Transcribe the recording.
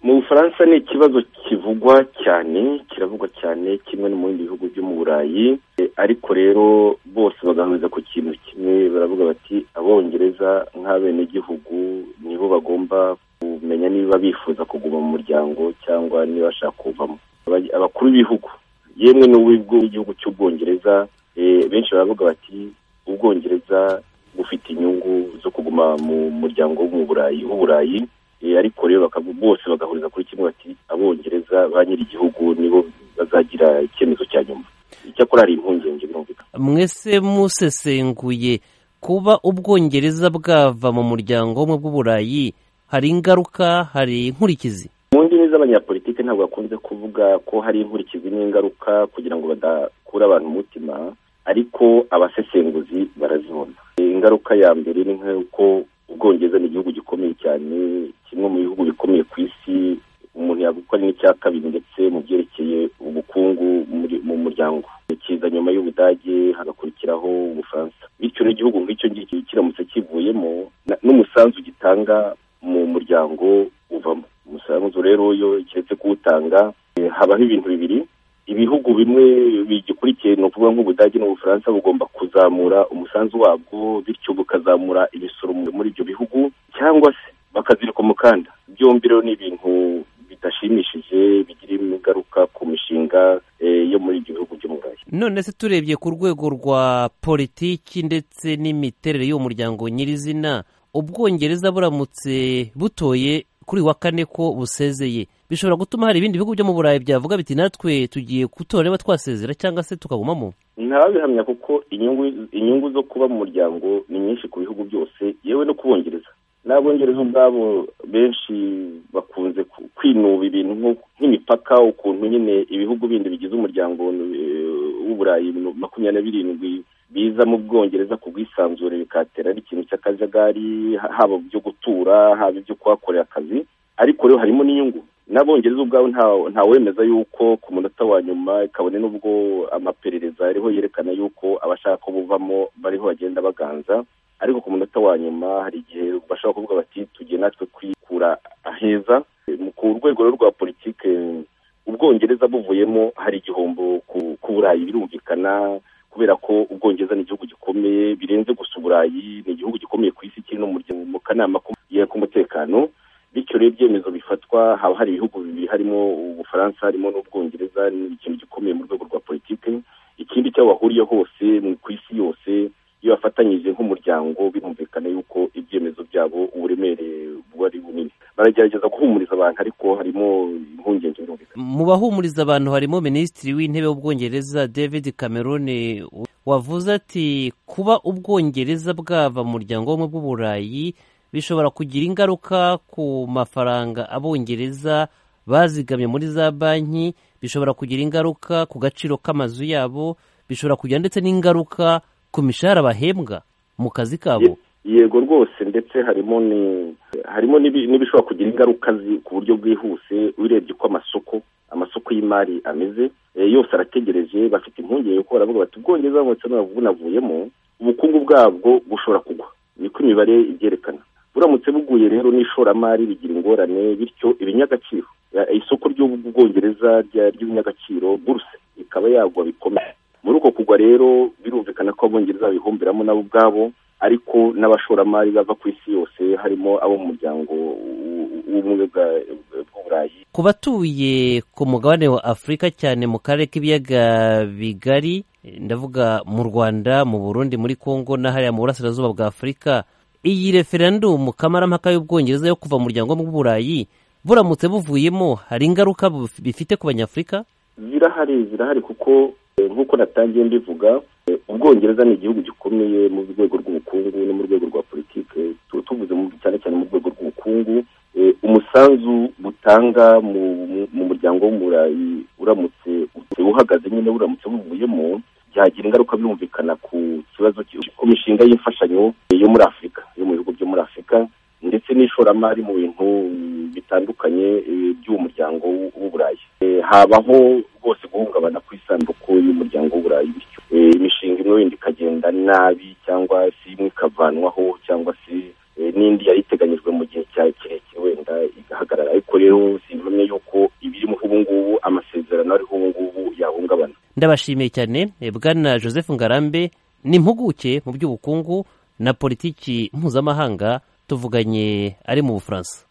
bufaransa ni ikibazo kivugwa cyane kiravugwa cyane kimwe no mu bindi bihugu byo mu burayi ariko rero bose bagahuriza ku kintu kimwe baravuga bati abongereza nk'abenegihugu nibo bagomba kumenya niba bifuza kuguma mu muryango cyangwa niba bashaka kuvamo abakuru b'ibihugu yemwe n'uw'igihugu cy'ubwongereza benshi baravuga bati ubwongereza bufite inyungu zo kuguma mu muryango w'uburayi ariko rero bose bagahuriza kuri kimwe bati abongereza ba nyir'igihugu nibo bazagira icyemezo cya nyuma icyakora hari impungenge birumvikana mwese musesenguye kuba ubwongereza bwava mu muryango w'ubumwe bw'uburayi hari ingaruka hari inkurikizi mu ndimi z'abanyapolitike ntabwo bakunze kuvuga ko hari inkurikizi n'ingaruka kugira ngo badakura abantu umutima ariko abasesenguzi barazibona ingaruka ya mbere ni nk'uko ubwongereza ni igihugu gikomeye cyane kimwe mu bihugu bikomeye ku isi umuntu yagukora n'icya kabiri ndetse mu byerekeye ubukungu mu muryango kiza nyuma y'ubudage hagakurikiraho ubufaransa bityo n'igihugu nk'icyo ngicyo kiramutse kivuyemo n'umusanzu gitanga mu muryango uvamo umusanzu rero yo keretse kuwutanga habaho ibintu bibiri ibihugu bimwe bigikurikiye ni ukuvuga nk'ubudage n'ubufaransa bugomba kuzamura umusanzu wabwo bityo bukazamura imisoro muri ibyo bihugu cyangwa se bakazirika umukanda byombi rero ni ibintu bidashimishije bigira ingaruka ku mishinga yo muri ibyo bihugu byo mu burayi none se turebye ku rwego rwa politiki ndetse n'imiterere y'uwo muryango nyirizina ubwongereza buramutse butoye kuri wa kane ko busezeye bishobora gutuma hari ibindi bihugu byo mu burayi byavuga biti natwe tugiye gutora niba twasezera cyangwa se tukagumamo ntababihamya kuko inyungu inyungu zo kuba mu muryango ni nyinshi ku bihugu byose yewe no kubongereza n'abongereza ubwabo benshi bakunze kwinuba ibintu nk'imipaka ukuntu nyine ibihugu bindi bigize umuryango w'uburayi makumyabiri na birindwi biza mu bwongereza ku bwisanzure bikatera ari ikintu cy'akajagari haba byo gutura haba ibyo kuhakorera akazi ariko rero harimo n'inyungu n'abongereza ubwabo ntawemeza yuko ku munota wa nyuma kabone n'ubwo amaperereza ariho yerekana yuko abashaka ko buvamo bariho bagenda baganza ariko ku munota wa nyuma hari igihe bashobora kuvuga bati tugiye natwe kwikura aheza ku rwego rwa politiki ubwongereza buvuyemo hari igihombo ku burayi birumvikana kubera ko ubwongereza ni igihugu gikomeye birenze gusa uburayi ni igihugu gikomeye ku isi kiri no mu kanama k'umutekano bityo rero ibyemezo bifatwa haba hari ibihugu bibiri harimo ubufaransa harimo n'ubwongereza ni ikintu gikomeye mu rwego rwa politiki ikindi cyo bahuriye hose ku isi yose iyo bafatanyije nk'umuryango birumvikana yuko ibyemezo byabo uburemere buba ari bunini baragerageza guhumuriza abantu ariko harimo impungenge birumvikana mu bahumuriza abantu harimo minisitiri w'intebe w'ubwongereza david cameron wavuze ati kuba ubwongereza bwava mu muryango w'ubumwe bw'uburayi bishobora kugira ingaruka ku mafaranga abongereza bazigamye muri za banki bishobora kugira ingaruka ku gaciro k'amazu yabo bishobora kugira ndetse n'ingaruka ku mishahara bahembwa mu kazi kabo yego rwose ndetse harimo ni harimo n'ibishobora kugira ingaruka ku buryo bwihuse urebye uko amasoko amasoko y'imari ameze yose arategereje bafite impungenge kuko baravuga bati ubwongereza bumutse bunavuyemo ubukungu bwabwo bushobora kugwa niko imibare ibyerekana buramutse buguye rero n'ishoramari bigira ingorane bityo ibinyagaciro isoko ry'ubwongereza ry'ibinyagaciro buruse ikaba yagwa bikomeye muri uko kugwa rero birumvikana ko abongereza babihomberamo nabo ubwabo ariko n'abashoramari bava ku isi yose harimo abo mu muryango w'ubumwe bw'uburayi ku batuye ku mugabane wa afurika cyane mu karere k'ibiyaga bigari ndavuga mu rwanda mu burundi muri congo n'ahariya mu burasirazuba bwa afurika iyi referendumu kamarampaka y'ubwongereza yo kuva mu muryango w'uburayi buramutse buvuyemo hari ingaruka bifite ku banyafurika zirahari zirahari kuko nk'uko natangiye mbivuga ubwongereza ni igihugu gikomeye mu rwego rw'ubukungu no mu rwego rwa politiki tuvuze cyane cyane mu rwego rw'ubukungu umusanzu butanga mu muryango w'umurayi uramutse uhagaze nyine uramutse buvuyemo byagira ingaruka birumvikana ku kibazo ku mishinga y'imfashanyo yo muri afurika yo mu bihugu byo muri afurika ndetse n'ishoramari mu bintu bitandukanye by'uwo muryango w'uburayi habaho rwose guhungabana ku isanduku y'umuryango w'uburayi bityo imishinga imwe wenda ikagenda nabi cyangwa se imwe ikavanwaho cyangwa se n'indi yari iteganyijwe mu gihe cya kirekire wenda igahagarara ariko rero si imwe amasezerano ariho ubu ngubu yahungabana ndabashimiye cyane eh, bwana joseph ngarambe ni impuguke mu by'ubukungu na politiki mpuzamahanga tuvuganye ari mu bufaransa